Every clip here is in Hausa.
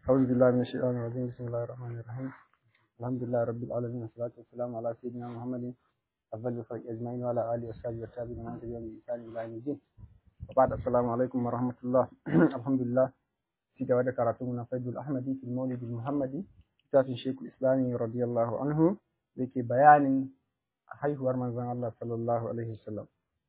أعوذ بالله من الشيطان الرجيم بسم الله الرحمن الرحيم الحمد لله رب العالمين والصلاة والسلام على سيدنا محمد أفضل الخلق أجمعين وعلى آله وصحبه والتابعين ومن تبعهم بإحسان إلى يوم الدين وبعد السلام عليكم ورحمة الله الحمد لله في جواد كراتون فيض الأحمدي في المولد المحمدي كتاب الشيخ الإسلامي رضي الله عنه ذكي بيان haihuwar manzon Allah sallallahu alaihi wasallam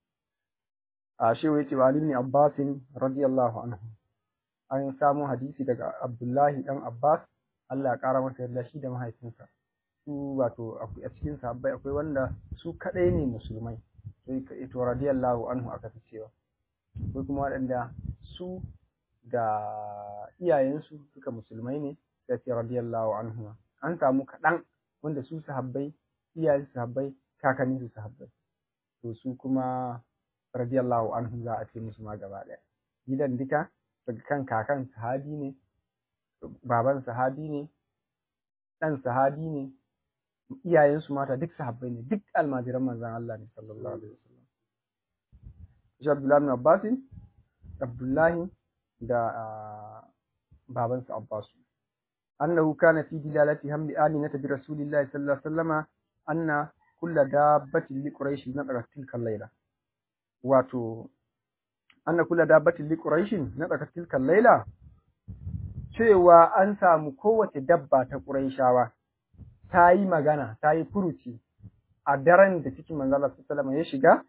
a shi yace wa Ali ibn Abbas radiyallahu anhu an samu hadisi daga Abdullahi dan Abbas Allah ya kara masa yarda shi da mahaifinsa su wato a cikin sahabbai akwai wanda su kadai ne musulmai sai ka ito radiyallahu anhu aka fi cewa akwai kuma waɗanda su da iyayensu suka musulmai ne sai ce radiyallahu anhu an samu kaɗan wanda su sahabbai iyayen sahabbai kakannin su sahabbai to su kuma radiyallahu anhu za a ce musu ma gaba ɗaya gidan duka daga kan kakan sahabi ne baban sahabi ne ɗan sahabi ne iyayensu mata duk sahabbai ne duk almajiran manzon Allah ne sallallahu alaihi wasallam shi Abdullahi bin Abbas Abdullahi da babansa Abbas annahu kana fi dilalati hamli aminata bi rasulillahi sallallahu alaihi wasallama anna kulla dabbatin li quraish na tilka layla wato anna kulla dabbatin li quraish na tilka layla cewa an samu kowace dabba ta quraishawa ta yi magana ta yi furuci a daren da cikin manzo Allah sallallahu ya shiga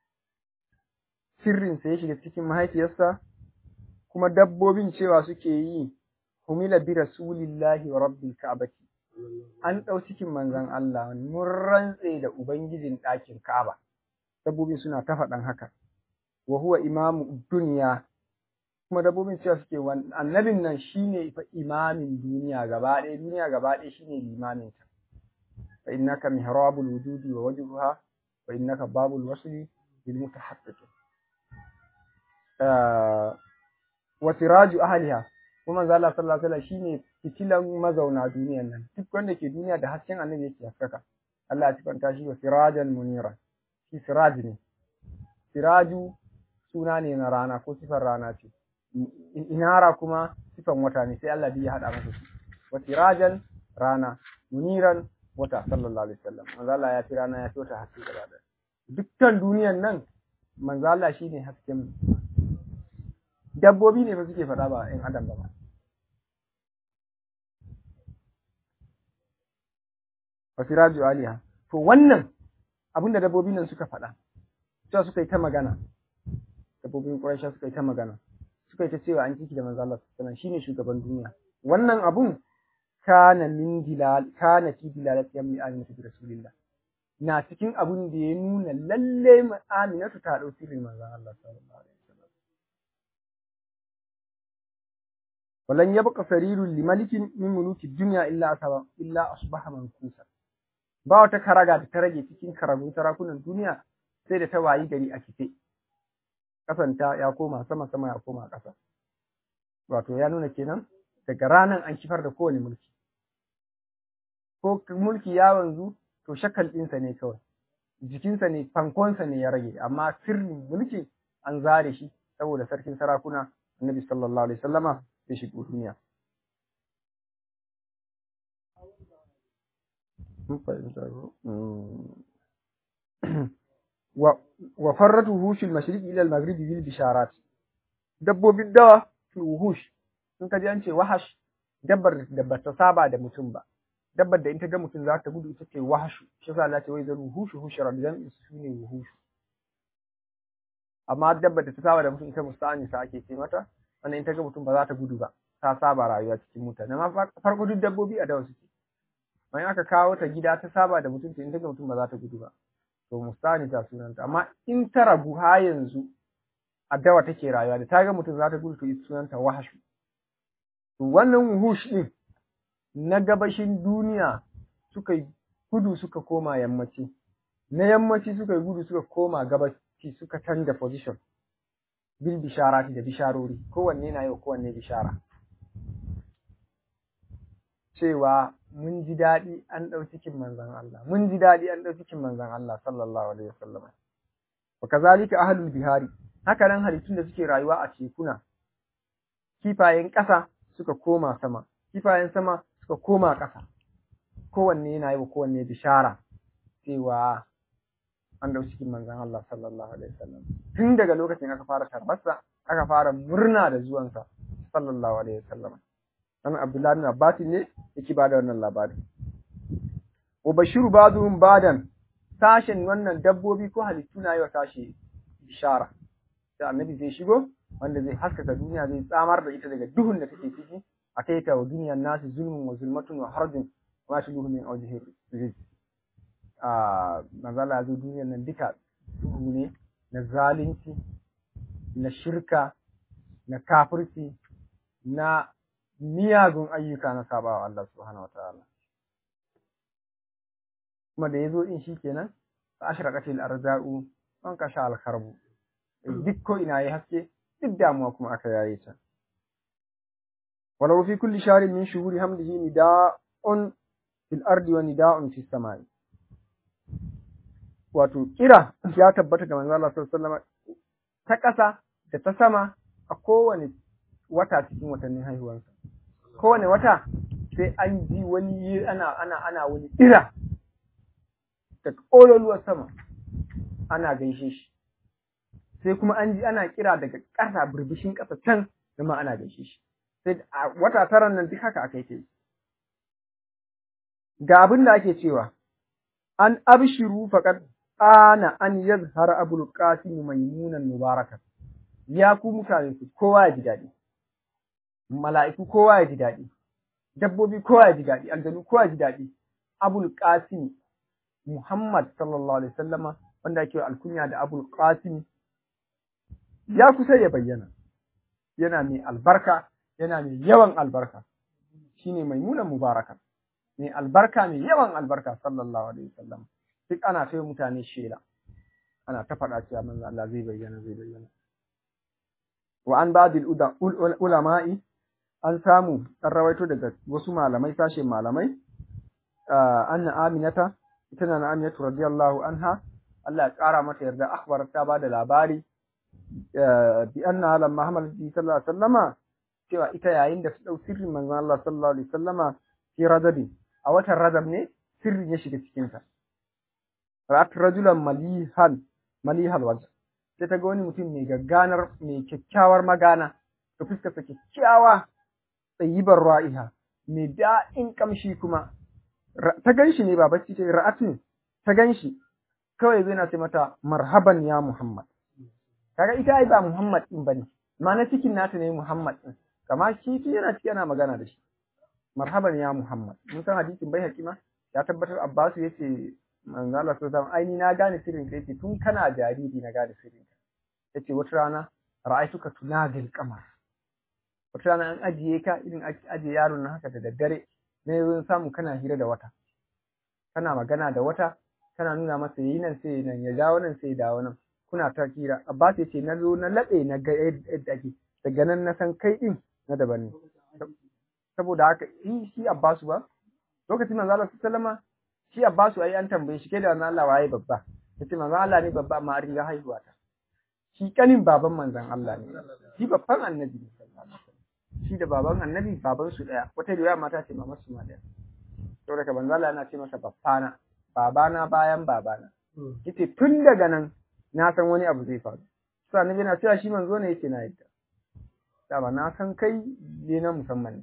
sirrin sa ya shiga cikin mahaifiyarsa kuma dabbobin cewa suke yi humila bi rasulillahi wa rabbil ka'bati an ɗau cikin manzan Allah mun rantse da Ubangijin ɗakin Ka'aba, dabbobin suna ta faɗan haka, wa huwa imamu duniya, kuma dabbobin cewa suke annabin nan shi ne fa imamin duniya gaba ɗaya, duniya gaba ɗaya shi ne limaminta. Fa innaka mihrabul wujudi wa wajhuha wa innaka babul wasli bil mutahaqqiqin. Wa siraju ahliha kuma manzo Allah sallallahu alaihi wasallam shine fitilan mazauna duniyan nan duk wanda ke duniya da hasken annabi yake haskaka Allah ya sifanta shi wa sirajan munira shi siraj ne siraju suna ne na rana ko sifar rana ce inara kuma sifan wata ne sai Allah ya hada masa shi wa sirajan rana muniran wata sallallahu alaihi wasallam manzo Allah ya fi rana ya fi wata haske gaba da dukkan duniyan nan manzo Allah shine hasken dabbobi ne fa suke faɗa ba in adam ba wasiraju aliha to wannan abin da dabbobin nan suka faɗa cewa suka yi ta magana dabbobin Quraysha suka yi ta magana suka yi ta cewa an ciki da manzo Allah sallallahu shine shugaban duniya wannan abun kana min dilal kana fi dilalati yammi aminatu bi rasulillah na cikin abun da ya nuna lalle aminatu ta dau sirrin manzo Allah sallallahu alaihi wasallam walan yabqa sarirun limalikin min muluki dunya illa asaba illa asbaha mankusa ba wata karaga da ta rage cikin karagun sarakunan duniya sai da ta wayi gari a kife kasanta ya koma sama sama ya koma ƙasa wato ya nuna kenan daga ranan an kifar da kowane mulki ko mulki ya wanzu to shakal ɗinsa ne kawai jikinsa ne fankonsa ne ya rage amma sirrin mulki an zare shi saboda sarkin sarakuna annabi sallallahu alaihi wasallama ya shigo duniya wa farratu hushul mashriqi ila al-maghribi bil bisharat dabbobin dawa fi wuhush sun kaji an ce wahash dabbar da ba ta saba da mutum ba dabbar da in ta ga mutum za ta gudu ita ce wahashu shi yasa Allah ce wai zan wuhushu hushara dan su ne wuhushu amma dabbar da ta saba da mutum ita musta'ani sa ake ce mata wannan in ta ga mutum ba za ta gudu ba ta saba rayuwa cikin mutane amma farko duk dabbobi a dawa suke bayan aka kawo ta gida ta saba da mutum in ta ga mutum ba za ta gudu ba to mustani ta sunanta amma in ta ragu ha yanzu a dawa take rayuwa da ta ga mutum za ta gudu to sunanta wahashu to wannan wuhush din na gabashin duniya suka yi gudu suka koma yammaci na yammaci suka yi gudu suka koma gabaci suka canza position bil bisharati da bisharori kowanne na yau kowanne bishara cewa mun ji daɗi an ɗau cikin manzon Allah mun ji daɗi an ɗau cikin manzon Allah sallallahu alaihi wasallam wa kazalika ahlul bihari haka nan halittun da suke rayuwa a tekuna kifayen ƙasa suka koma sama kifayen sama suka koma ƙasa kowanne yana yi wa kowanne bishara cewa an dau cikin manzon Allah sallallahu alaihi wasallam tun daga lokacin aka fara tarbarsa aka fara murna da zuwansa sallallahu alaihi wasallam dan Abdullahi bin Abbas ne yake ba da wannan labari wa bashiru ba'dhum badan sashen wannan dabbobi ko halittu na yi wa sashi bishara sai annabi zai shigo wanda zai haskaka duniya zai tsamar da ita daga duhun da take ciki a kai ta wa duniyar nasu zulmun wa zulmatun wa harbin ma shi duhu min awjihir rizq a manzala zo duniyar nan duka duhu ne na zalunci na shirka na kafirci na miyagun ayyuka na sabawa Allah subhanahu wataala kuma da yazo din shikenan fa ashraqatil arza'u an kasha al kharbu duk ko ina yi haske duk damuwa kuma aka yaye ta walau fi kulli sharin min shuhuri hamdihi nida'un fil ardi wa nida'un fis samai wato kira ya tabbata ga manzo Allah sallallahu alaihi wasallam ta ƙasa da ta sama a kowane wata cikin watannin haihuwarsa kowane wata sai an ji wani ana ana ana wani kira daga ƙololuwar sama ana gaishe shi sai kuma an ji ana kira daga ƙasa birbishin ƙasa can ma ana gaishe shi sai a wata taran nan duk haka aka yi ga abin da ake cewa an abshiru faqad ana an yazhara abul qasim maimunan mubarakat ya ku mutane ku kowa ya ji daɗi mala'iku kowa ya ji daɗi dabbobi kowa ya ji daɗi aljanu kowa ya ji daɗi abul qasim muhammad sallallahu alaihi wasallama wanda ake alkunya da abul qasim ya kusa ya bayyana yana mai albarka yana mai yawan albarka shine maimunan mubaraka mai albarka mai yawan albarka sallallahu alaihi wasallam duk ana kai mutane shela ana ta faɗa cewa manzo Allah zai bayyana zai bayyana wa an ba'dil ulama'i an samu an rawaito daga wasu malamai sashe malamai anna aminata ita na aminatu radiyallahu anha Allah ya kara mata yarda akhbarat ta bada labari bi anna lamma hamalat bi sallallahu alaihi wasallama cewa ita yayin da su dau sirrin manzon Allah sallallahu alaihi wasallama fi radabi a watan radab ne sirrin ya shiga cikin ta ra'at rajulan malihan malihal wajh sai ta ga wani mutum mai gagganar mai kyakkyawar magana da fuskarsa kyakkyawa tsayibar ra'iha mai da'in kamshi kuma ta ganshi ne ba bacci ce ra'atin ta ganshi kawai zai na ce mata marhaban ya Muhammad kaga ita ai ba Muhammad din bane ma na cikin nata ne Muhammad din kama shi shi yana ciki yana magana da shi marhaban ya Muhammad mun san hadisin bai hakima ya tabbatar Abbas yace manzo Allah sallallahu alaihi wasallam na gane sirrin ka yace tun kana jariri na gane sirrin ka yace wata rana ra'aituka tunadil qamar wata rana an ajiye ka irin ajiye yaron nan haka da daddare ne zan samu kana hira da wata kana magana da wata kana nuna masa yi nan sai nan ya dawo nan sai ya dawo nan kuna ta hira Abbas yace na zo na labe na ga yadda ake daga nan na san kai din na daban ne saboda haka shi shi Abbasu ba lokacin manzo Allah sallallahu alaihi shi Abbasu ai an tambaye shi kai da manzo Allah waye babba yace manzo Allah ne babba amma an riga haihuwa ta shi kanin baban manzon Allah ne shi babban annabi ne sallallahu alaihi wasallam shi da baban annabi baban su daya wata riwaya mata ce mamar su ma daya saboda ka manzo Allah yana ce masa babbana babana bayan babana yace tun daga nan na san wani abu zai faru sai annabi yana cewa shi manzo ne yace na yadda dama na san kai ne na musamman ne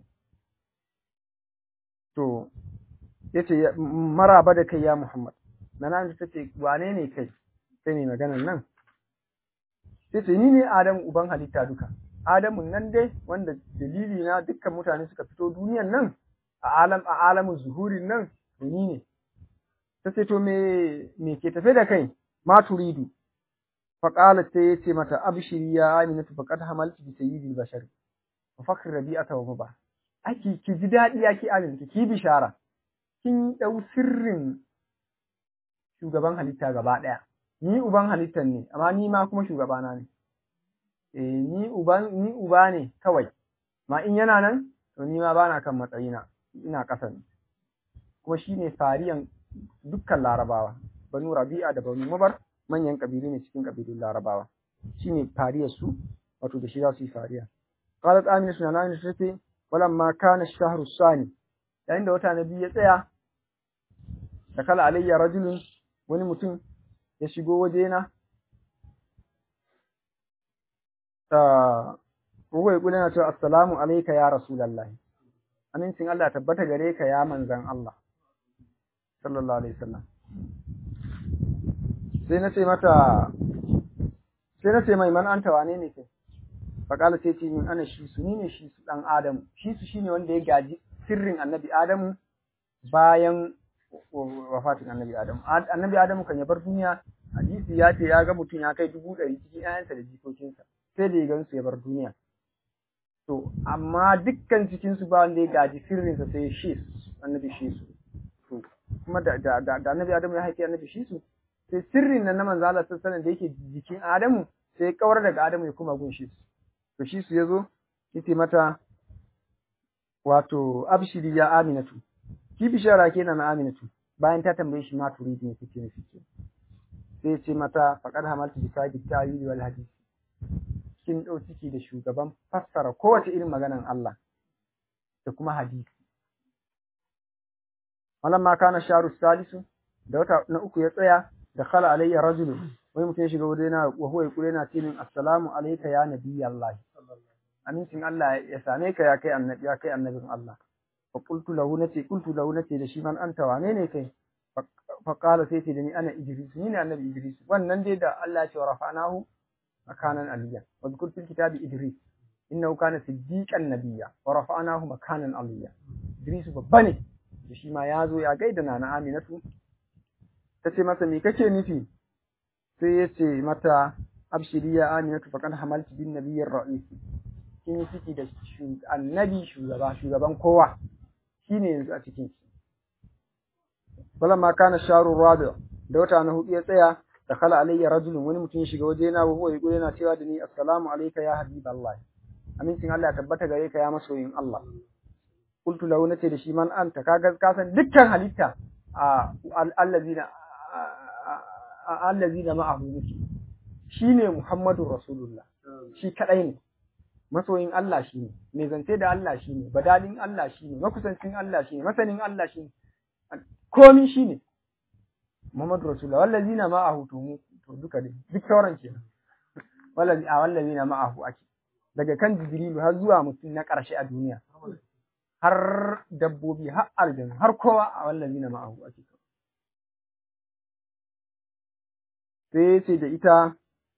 to yace maraba da kai ya Muhammad nana ta ce wane ne kai sai ne maganar nan yace ni ne Adam uban halitta duka Adamu nan dai wanda dalili na dukkan mutane suka fito duniyan nan a alam a alamin zuhurin nan to ni ne tace to me me ke tafe da kai ma turidu فقالت تيتي متى أبشري يا آمنة فقد حملت بسيد البشر وفخر ربيعة ومبا أكي كي جدادي أكي آمنة كي بشارة kin ɗau sirrin shugaban halitta gaba ɗaya ni uban halittan ne amma ni ma kuma shugabana ne eh ni uban ni uba ne kawai ma in yana nan to ni ma bana kan matsayina ina ƙasa ne kuma shine fariyan dukkan larabawa banu rabi'a da banu mubar manyan ƙabilu ne cikin ƙabilun larabawa shine fariyar su wato da shi za su yi fariya qalat amina suna nan ta ce walamma kana ash-shahru sani yayin da wata na biyu ya tsaya da kala alayya rajulun wani mutum ya shigo wajena ta Ruwai kula na cewa assalamu alayka ya rasulullah amincin Allah tabbata gare ka ya manzan Allah sallallahu alaihi wasallam sai na ce mata sai na ce mai man anta wane ne kai faƙala sai ce min ana shi su ni ne shi su ɗan adamu shi su shine wanda ya gaji sirrin annabi adamu bayan wafatin annabi adamu annabi adamu kan ya bar duniya hadisi ya ce ya ga mutum ya kai dubu ɗari cikin ƴaƴansa da jikokinsa sai da ya gansu ya bar duniya to amma dukkan cikin su ba wanda ya gaji sirrinsa sai shi annabi shi su to kuma da da da annabi adamu ya haifi annabi shi su sai sirrin nan na manzo Allah sallallahu alaihi wasallam da yake jikin adamu sai ya kawar daga adamu ya kuma gun shi su to shi su yazo yace mata wato abshiri ya aminatu ki bishara kenan na aminatu bayan ta tambaye shi ma turidi ne kike nufi ke sai ce mata faqad hamaltu bi sabi ta'wili wal hadith kin dau ciki da shugaban fassara kowace irin maganan Allah da kuma hadisi walamma kana sharu salisu da wata na uku ya tsaya da khala alayya rajulun wai mutum ya shiga wajena wa huwa yaqulu yana ce min assalamu alayka ya nabiyallahi amincin Allah ya same ka ya kai annabi ya kai annabin Allah fa qultu lahu nace qultu lahu nace da shi man anta wane ne kai fa qala sai ce da ni ana idris ni ne annabi idris wannan dai da Allah ya ce wa rafa'nahu makanan aliyya wa dhkur fil kitabi idris innahu kana siddiqan nabiyya wa rafa'nahu makanan aliyya idris babba ne da shi ma ya zo ya gaida nana aminatu tace masa me kake nufi sai ya ce mata abshiri ya aminatu faqad hamalti bin nabiyyir ra'is kin yi ciki da annabi shugaba shugaban kowa shine yanzu a cikin shi falamma kana sharu rabi da wata na hudu ya tsaya da khala alayya rajulun wani mutum ya shiga waje na wa huwa yaqulu yana cewa da ni assalamu alayka ya habiballah amincin Allah ya tabbata gare ka ya masoyin Allah qultu lahu nace da shi man anta kaga ka san dukkan halitta a allazina allazina ma'ahu muke shine Muhammadur Rasulullah shi kadai ne masoyin Allah shi ne, mai zance da Allah shi ne, badalin Allah shi ne, makusancin Allah shi ne, masanin Allah shi ne, komi shi ne. Muhammadu Rasulullah, wallazi na ma'ahu to mu, to duka dai, duk sauran ke Wallazi a wallazi na ma'ahu ake, daga kan Jibrilu har zuwa mutum na ƙarshe a duniya, har dabbobi, har aljanu, har kowa a wallazi na ma'ahu ake. Sai ce da ita,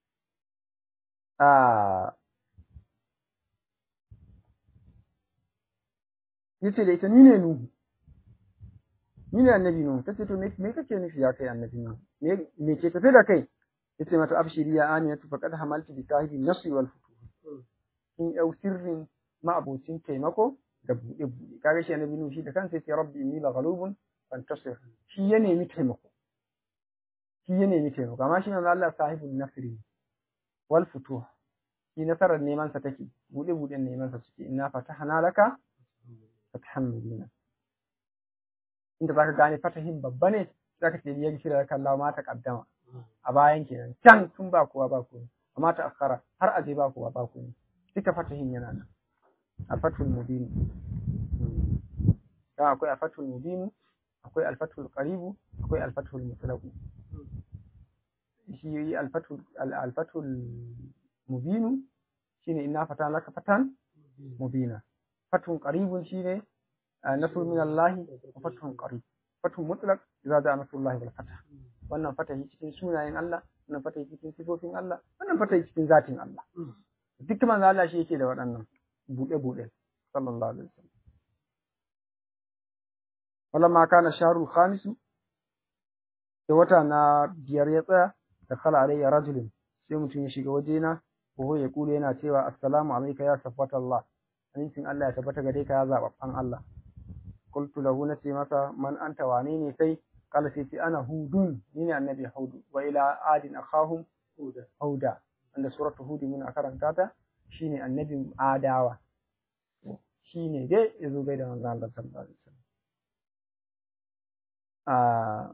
a yace da ita ni ne Nuhu ni ne annabi Nuhu tace to me kake nufi ya kai annabi Nuhu me me ke tafe da kai yace mata abshiri ya aminatu faqad hamaltu bi sahibi nasri wal futuh in yau sirrin ma'abocin taimako da buɗe buɗe kaga shi annabi Nuhu shi da kansa yace rabbi inni la ghalubun fantasir shi ya nemi taimako shi ya nemi taimako amma shi manzo Allah sahibul nasri wal futuh shi nasarar neman sa take buɗe buɗen neman sa suke inna fatahna laka fathan mubina inda zaka gane fatahin babba ne zaka ce ya gishira laka Allah ma ta kaddama a bayan kenan can tun ba kowa ba kowa amma ta akhara har aje ba kowa ba kowa duka fatahin yana nan al-fathul mubin dan akwai al-fathul mubin akwai al-fathul qarib akwai al-fathul mutlaq shi yi al-fathul al-fathul mubin shine inna fatan laka fatan mubina fatun qaribun shine nasr min Allah wa fatun qarib fatun mutlaq idza da nasrullahi wal fath wannan fatahi cikin sunayen Allah wannan fatahi cikin sifofin Allah wannan fatahi cikin zatin Allah duk manzo Allah shi yake da waɗannan buɗe buɗe sallallahu alaihi wasallam walamma kana shahrul khamis da wata na biyar ya tsaya da khala alayya rajulun sai mutum ya shiga wajena ko ya kula yana cewa assalamu alayka ya safatallah amincin Allah ya tabbata gare ka ya zababban Allah qultu lahu nace masa man anta wane ne kai kala sai ce ana hudun ni ne annabi hudu wa ila adin akhahum huda wanda suratu hud muna karanta ta shine annabin adawa shine dai yazo gai da manzon Allah sallallahu alaihi wasallam ah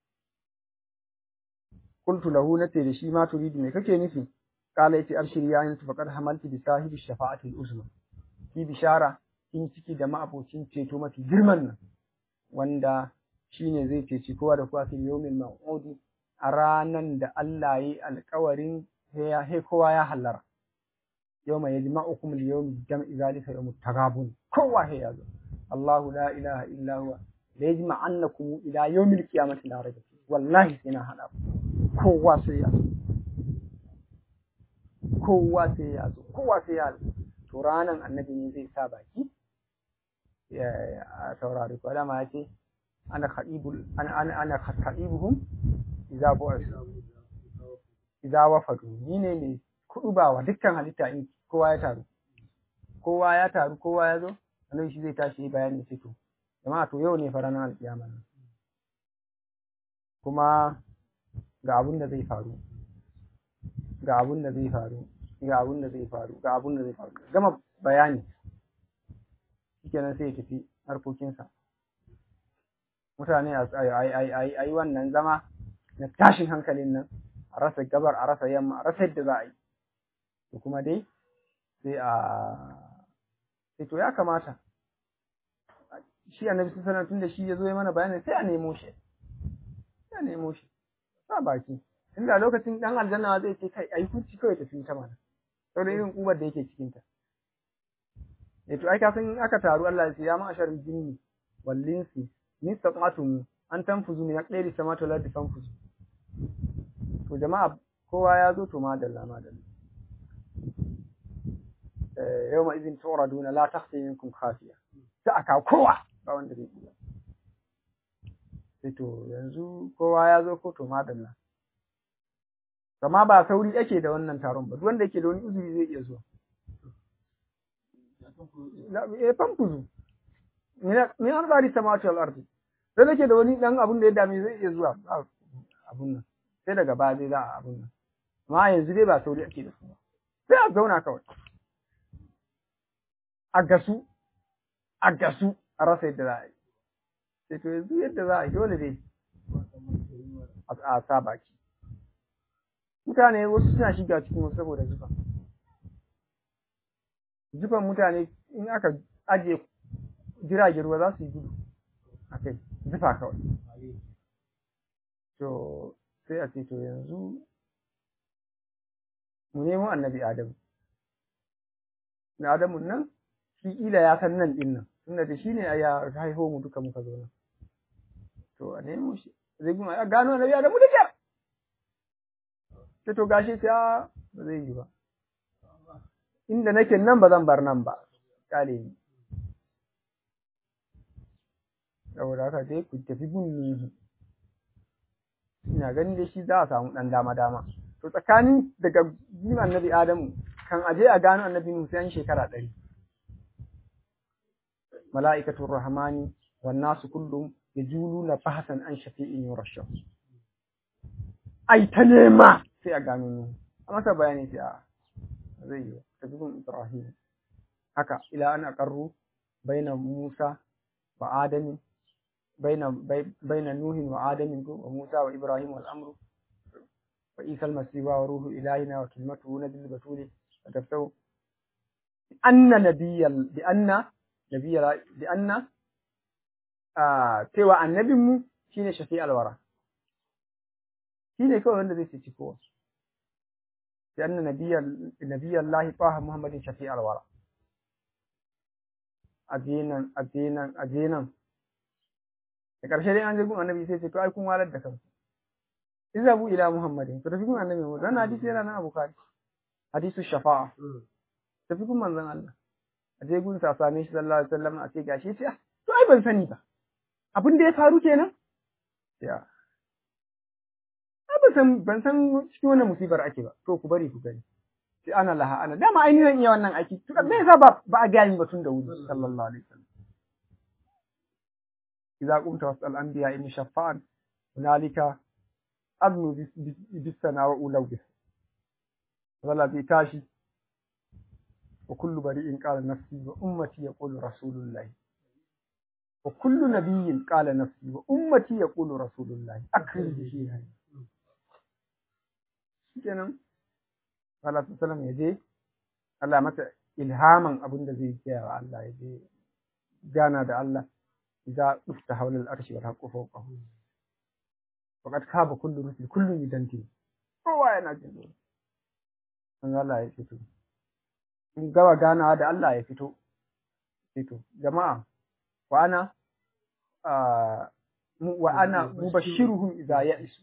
qultu lahu nace da shi ma turidu me kake nufi kala yace abshir ya yin faqad hamalti bi sahibi shafa'ati al-uzma ki bishara in ciki da ma'abocin ceto mafi girman nan wanda shine zai ceci kowa da kowa fil yawmil maw'udi a ranan da Allah yi alƙawarin he kowa ya hallara yawma yajma'ukum al-yawm jam'i zalika yawmut tagabun kowa he yazo Allahu la ilaha illa huwa la yajma'annakum ila yawmil qiyamati la rayba wallahi sai na hada kowa sai ya zo kowa sai ya zo kowa sai ya zo to ranan annabi ne zai sa baki ya saurari ko dama ya ce ana khadibul ana ana ana khadibuhum idza bu'is idza wafadu ni ne mai kudu ba wa dukkan halitta in kowa ya taru kowa ya taru kowa ya zo annabi shi zai tashi bayani sai to jama'a to yau ne fa ranar alkiyama kuma ga abun da zai faru ga abun da zai faru ga abun da zai faru ga abun da zai faru gama bayani shikenan sai ya tafi harkokinsa mutane a yi wannan zama na tashin hankalin nan a rasa gabar a rasa yamma a rasa yadda za a yi to kuma dai sai a sai to ya kamata shi annabi sun sanar tun da shi ya zo ya mana bayani sai a nemo shi sai a nemo shi sa baki inda lokacin dan aljanna zai ce kai ayi kunci kawai tafi ta mana saboda irin kubar da yake cikin ta eh to ai ka san aka taru Allah ya ce ya ma'ashar jinni wal insi nistata'tum an tanfuzu min aqdari samawati wal ardi fanfuzu to jama'a kowa ya zo to madalla madalla eh yawma idin turaduna la takhfi minkum khafiya ta aka kowa ba wanda zai iya sai to yanzu kowa ya zo ko to madalla Kama ba sauri ake da wannan taron ba, duk wanda yake da wani uzuri zai iya zuwa. Eh famfuzu. Min an tsari samawati wal ardi. Sai nake da wani dan abun da ya dame zai iya zuwa abun nan. Sai daga baya zai za a abun nan. Amma yanzu dai ba sauri ake da su ba. Sai a zauna kawai. A gasu, a gasu a rasa yadda za a yi. Sai to yanzu yadda za a yi dole dai a sa baki. mutane wasu suna shiga cikin wasu saboda zufa zufan mutane in aka ajiye jiragen ruwa za su yi gudu a kai zufa kawai to sai a ce to yanzu mu nemo annabi adamu da adamu nan shi ila ya san nan din nan tunda da shi ne ya haifo mu duka muka zo nan to a nemo shi zai guma ya gano annabi adamu da kyar sai to gashi ta ba zai yi ba inda nake nan ba zan bar nan ba kale ni saboda haka dai ku tafi gun nihi ina ganin dai shi za a samu dan dama dama to tsakanin daga gun annabi adamu kan aje a gano annabi nuhu sai an shekara ɗari mala'ikatul rahmani wan nasu kullum yajuluna bahasan an shafi'in yurashsha ai ta nema sai a gano Nuhu a masa bayani sai a zai yi tafi gun Ibrahim haka ila an aqarru baina Musa wa Adam baina baina Nuhin wa Adam wa Musa wa Ibrahim wal amru wa Isa al masih wa ruhu ilahina wa kalimatuhu nabil batuli tafsau anna nabiyyal bi anna nabiyyal bi anna a cewa annabinmu shine shafi alwara shi ne kawai wanda zai ceci kowa sai anna nabiyan lahi taha muhammadin shafi alwara ajenan ajenan ajenan da ƙarshe dai an je gun annabi sai ce to ai kun walar da kanku izabu ila muhammadin to tafi gun annabi mu dan hadisi yana nan a bukhari hadisu shafa'a tafi gun manzon Allah a je gun sa same shi sallallahu alaihi wasallam a ce gashi ce to ai ban sani ba abin da ya faru kenan ya ban san ban san cikin wannan musibar ake ba to ku bari ku gani sai ana laha ana dama ai ni zan iya wannan aiki to me yasa ba ba a ga min batun da wuri sallallahu alaihi wasallam idza qumta wasal anbiya in shaffa'an hunalika azmu bis sana wa ulaw bis wala bi tashi wa kullu bari'in qala nafsi wa ummati yaqulu rasulullah wa kullu nabiyyin qala nafsi wa ummati yaqulu rasulullah akrim bihi kenan Allah sallam ya je Allah mata ilhaman abin da zai kiyaye wa Allah ya je gana da Allah idza ufta hawla al-arshi wal haqqu fawqahu faqad khaba kullu rusul kullu yidanti kowa yana jin tsoro an Allah ya fito in gaba ganawa da Allah ya fito fito jama'a wa ana wa ana mubashiruhum idza ya'isu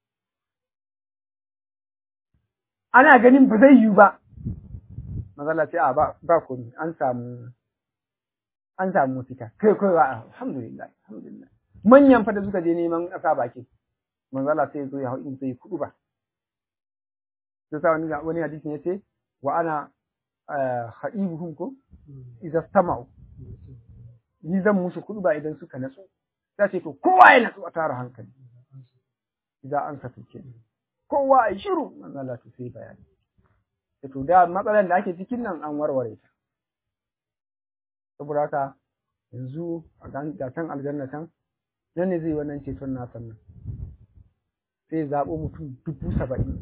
ana ganin ba zai yiwu ba mazala ce a ba ba komai an samu an samu mafita kai kai wa alhamdulillah alhamdulillah manyan fa da suka je neman ƙasa baki manzala sai zo ya hau in sai kudu ba sai sa wani wani hadisi ne ce wa ana haibuhum ko idza stama'u ni zan musu kudu ba idan suka natsu ta ce to kowa ya natsu a tara hankali idan an saka kenan kowa a shiru manzala to sai bayani to da matsalar da ake cikin nan an warware ta saboda haka yanzu a ga can aljanna can nan ne zai wannan ceton nasa nan sai zaɓo mutum dubu saba'in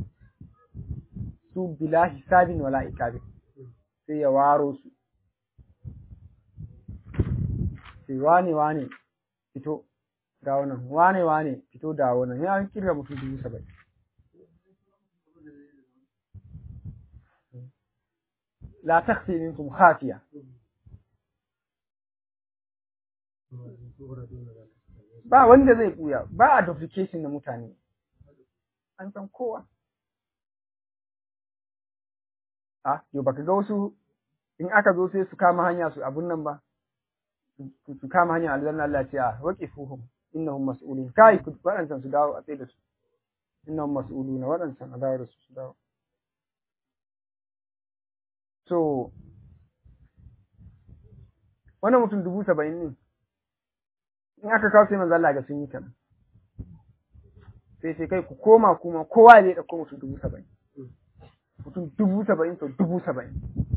su bila hisabin wala ikabin sai ya waro su sai wane wane fito ga wannan wane wane fito da wannan ya kirga mutum dubu saba'in la takhfi minkum khafiya ba wanda zai buya ba a duplication na mutane an san kowa a yau baka ga wasu in aka zo sai su kama hanya su abun nan ba su kama hanya aljanna Allah ce a waqifuhum innahum mas'ulun kai ku wadancan su dawo a tsaye da su innahum mas'uluna wadancan a dawo da su su dawo So, wannan mutum dubu saba'in ne, in aka kawo sai manzala ga sun yi kanan. Sai sai kai ku koma kuma kowa zai ɗauko mutum dubu saba'in. Mutum dubu saba'in to dubu saba'in.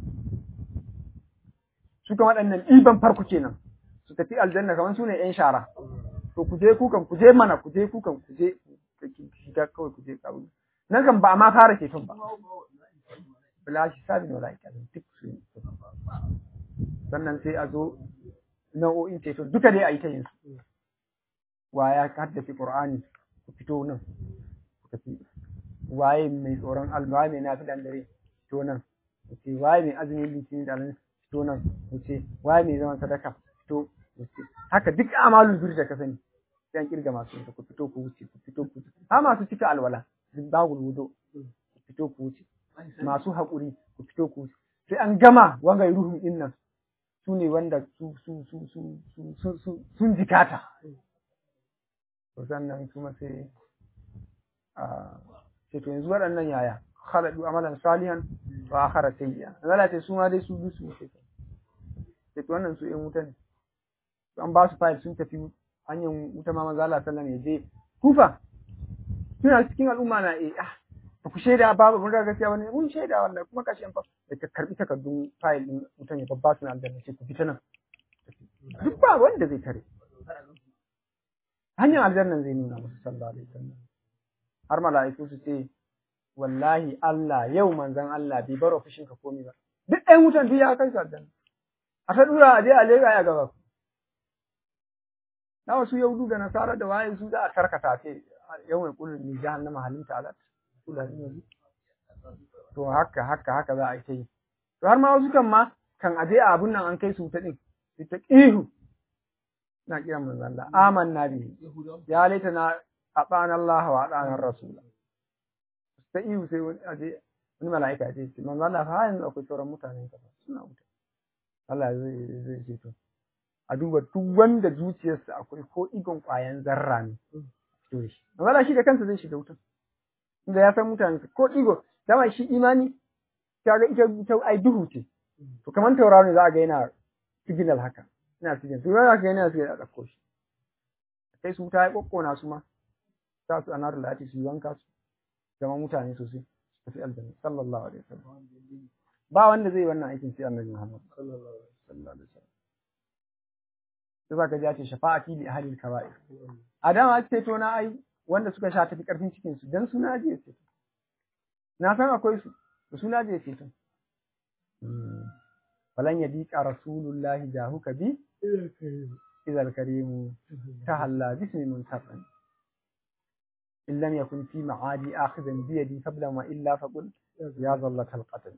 Su kan waɗannan ɗiban farko kenan, su tafi aljanna kamar su ne ‘yan shara. To ku je kukan, ku je mana, ku je kukan, ku je, shiga kawai ku je ƙaru. Nan kan ba a ma fara ceton ba. bila hisabin wala ikabin duk su sannan sai a zo nau'o'in ceto duka dai a yi ta yin su wa ya haddace qur'ani ku fito nan ku tafi waye mai tsoron Allah mai nafi dan dare fito nan ku ce waye mai azumin litinin da alhamis fito nan ku ce waye mai zaman sadaka fito ku ce haka duk amalul bir da ka sani sai an kirga masu ku fito ku wuce ku fito ku wuce ha masu cika alwala bagul wudo ku fito ku wuce masu haƙuri ku fito ku sai an gama wanga ruhun din nan su ne wanda su su su su su sun jikata to sannan kuma sai a sai to yanzu waɗannan yaya khaladu amalan salihan wa akhara sayyi'a Allah ce su ma dai su dusu ne sai to wannan su yan wuta ne an ba su fayil sun tafi hanyar wuta ma manzo Allah sallallahu alaihi wasallam ya je kufa suna cikin al'umma na eh ah ba ku shaida ba mun ga gaskiya wani mun shaida wallahi kuma kashi an fa da ka karbi takardun file din mutum ya babba suna aljanna ce ku fita nan duk ba wanda zai tare hanyar aljannan zai nuna musu sallallahu alaihi wasallam har mala'iku su ce wallahi Allah yau manzon Allah bai baro fushin ka komai ba duk ɗayan wutan duk ya kai su aljanna a ta dura a je a lega ya gaba na wasu yahudu da nasara da waye su za a tarkata ce yau mai kullum ni jahannama halinta alat to haka haka haka za a yi ta yi to har ma wasu kan ma kan aje a abun nan an kai su ta din su ta ihu na kiran manzo Allah amanna bi ya laita na abana Allah wa adana rasul ta ihu sai wani aje wani mala'ika ya ce manzo Allah fa yanzu akwai sauran mutane ka suna wuta Allah zai zai ce to a duba duk wanda zuciyarsa akwai ko igon kwayan zarra ne to shi manzo Allah shi da kansa zai shiga wutan inda ya san mutane ko ɗigo dama shi imani kaga ita ita ai duhu ce to kamar tauraro ne za a ga yana signal haka ina signal to za ka ga yana signal a ɗauko shi sai su ta yi kokkona su ma sa su anar lati su wanka su zama mutane sosai su tafi aljanna sallallahu alaihi wasallam ba wanda zai wannan aikin sai annabi Muhammad sallallahu alaihi wasallam sai zaka ji ya ce shafa'ati li ahli al-kaba'ir a dama ce to na ai wanda suka sha tafi ƙarfin cikinsu don suna je ce na san akwai su da suna je ce falan yadika rasulullahi jahuka bi idal karimu tahalla bismi muntaqan in lam yakun fi ma'adi akhidan bi yadi qabla ma illa faqul ya zallata alqatl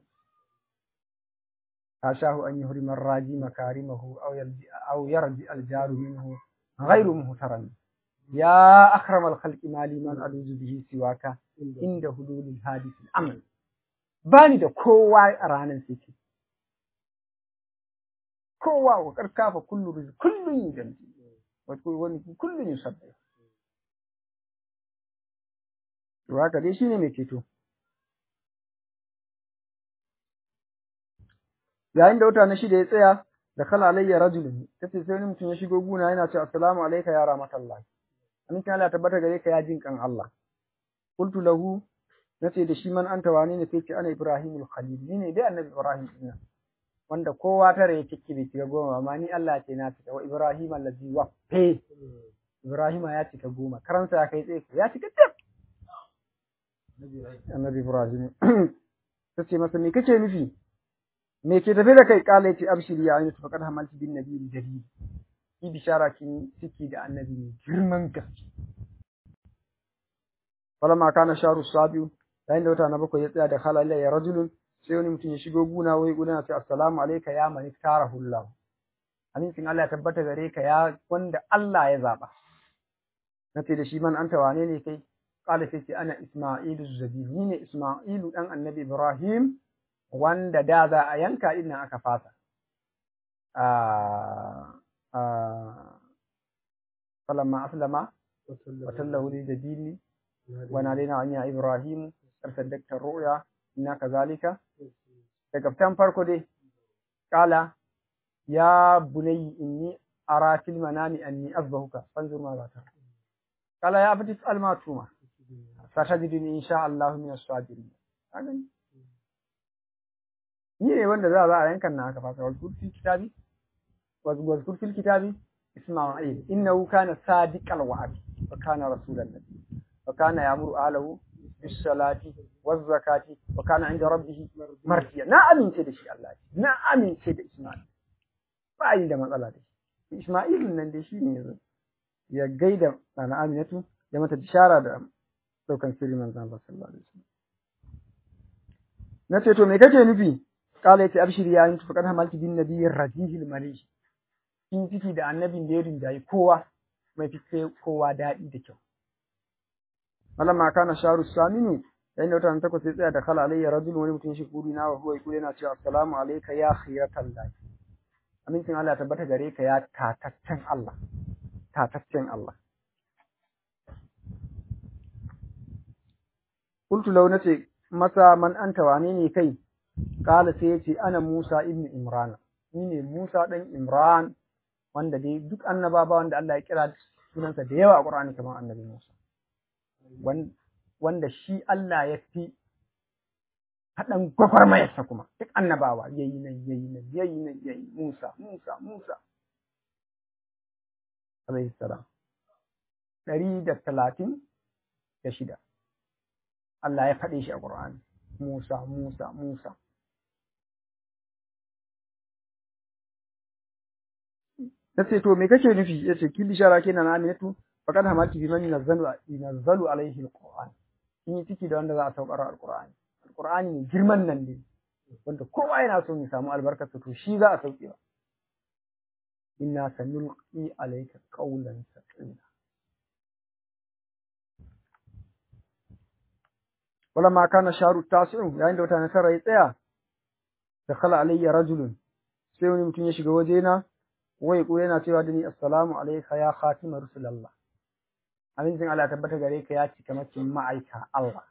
حاشاه أن يهرم الراجي مكارمه أو يرجع, أو يرجع الجار منه غير مهترم يا أكرم الخلق ما لي من ألوذ به سواك عند حلول الحادث الأمل bani da kowa a ranar siki kowa wa karkafa kullu rizq kullun yujamti wato wani kullun yusabbi to haka dai shine mai ceto yayin da wata na shida ya tsaya da kala alayya rajulun tace sai wani mutum ya shigo guna yana cewa assalamu alayka ya rahmatullahi amincin Allah tabbata gare ka ya jin kan Allah qultu lahu nace da shi man anta wane ne sai ce ana ibrahimul khalil ni ne dai annabi ibrahim din wanda kowa tare ya ciki bai cika goma amma ni Allah ce na cika wa ibrahim allazi waffe ibrahim ya cika goma karansa ya kai tsaye ya cika tab annabi ibrahim tace masa me kace nufi me ke tafe da kai kala yace abshiri ya ayyuka faqad hamalti bin nabiyyi jalil ki bishara kin ciki da annabi ne girman gaske falamma kana sharu sabiu yayin da wata na bakwai ya tsaya da halalla ya rajulun sai wani mutum ya shigo guna wai guna sai assalamu alayka ya man tarahullah amincin Allah ya tabbata gare ka ya wanda Allah ya zaba nace da shi man anta wane ne kai kala sai ce ana isma'ilu zabi ni ne isma'ilu dan annabi ibrahim wanda da za a yanka din nan aka fasa falamma aslama wa tallahu lil jabili wa nadaina an ya ibrahim arsaddakta ru'ya inna kazalika daga fitan farko dai kala ya bunayya inni ara fil manami anni azbahuka fanzur ma za ta kala ya abdi fa'al ma tuma satajiduni insha Allah min as-sabirin kagan ni ne wanda za a yankan na aka fasa wal kurfi kitabi wal kurfi kitabi isma'il innahu kana sadiqal wa'd wa kana rasulan nabi wa kana ya'muru ahlahu bis salati waz zakati wa kana 'inda rabbih mardiya na amince da shi Allah na amince da Isma'il ba yi da matsala da shi Isma'il nan dai shi ne yanzu ya gaida ana Aminatu ya mata bishara da daukan sirri manzon Allah sallallahu alaihi wasallam nace to me kake nufi kala yace abshiri ya yuntu faqad hamalti bin nabiyyi radihil marish in ciki da annabin da ya rinjayi kowa mai fice kowa daɗi da kyau malamma kana sharu samini yayin da wata takwas sai tsaya da kala alayya rajul wani mutum shi kuri na wa huwa yaqulu yana cewa assalamu alayka ya khiratal lahi amincin Allah tabbata gare ka ya tataccen Allah tataccen Allah qultu law nace masa man anta wane ne kai kala sai yace ana Musa ibn Imran ni ne Musa dan Imran wanda dai duk annababa wanda Allah ya kira sunansa da yawa a Qur'ani kamar annabi Musa wanda shi Allah ya fi haɗan gwagwarmayarsa kuma duk annabawa yayi nan yayi nan yayi nan yayi Musa Musa Musa alaihi salam ɗari da talatin da shida Allah ya faɗe shi a Qur'ani Musa Musa Musa ta ce to me kake nufi ya ce ki bishara kenan aminatu faqad hamalti bi man yunazzalu yunazzalu alaihi alquran in yi ciki da wanda za a saukar alqur'ani alqur'ani ne girman nan ne wanda kowa yana so ya samu albarkar to shi za a sauke ba inna sanulqi alayka qawlan thaqila ولما كان الشهر التاسع yayin da wata nasara ya tsaya dakhala alayya rajulun sai wani mutum ya shiga wajena wai ko yana cewa da ni assalamu alayka ya khatima rusulallah amincin Allah tabbata gare ka ya cika makin ma'aika Allah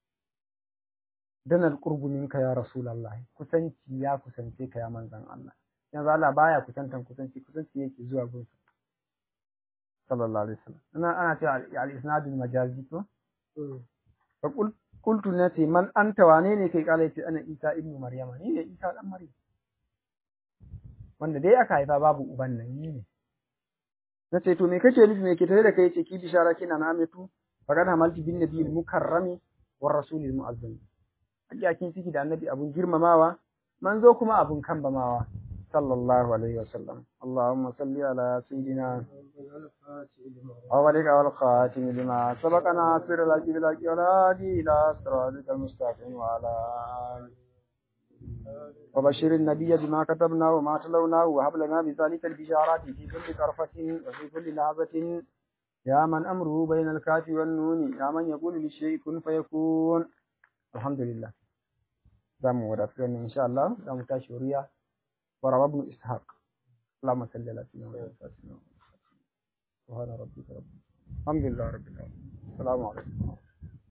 dan alqurbu minka ya rasulullah kusanci ya kusance ka ya manzon Allah yanzu Allah baya kusantan kusanci kusanci yake zuwa gun sallallahu alaihi wasallam ana ana cewa al-isnadul majazi to fa qul qultu nati man anta wane ne kai kala yace ana Isa ibnu Maryama ni ne Isa dan Maryam wanda dai aka haifa babu uban nan ni ne na ce to me kake nufi me ke tare da kai yace ki bishara kina na amitu faqad hamalti bin nabiyil mukarrami war rasulil muazzam hakiya kin ciki da annabi abun girmamawa manzo kuma abun kan bamawa sallallahu alaihi wasallam Allahumma salli ala sayyidina أولك والخاتم لما سبق ناصر الحق بالحق والهادي إلى صراطك المستقيم وعلى آله وبشر النبي بما كتبنا وما تلونا وهب لنا بذلك البشارات في كل طرفة وفي كل لحظة يا من أمره بين الكاف والنون يا من يقول للشيء كن فيكون الحمد لله زم ودفعنا إن شاء الله زم تشوريا وروى ابن إسحاق اللهم صل على سيدنا محمد سبحان ربك رب الحمد لله رب العالمين السلام عليكم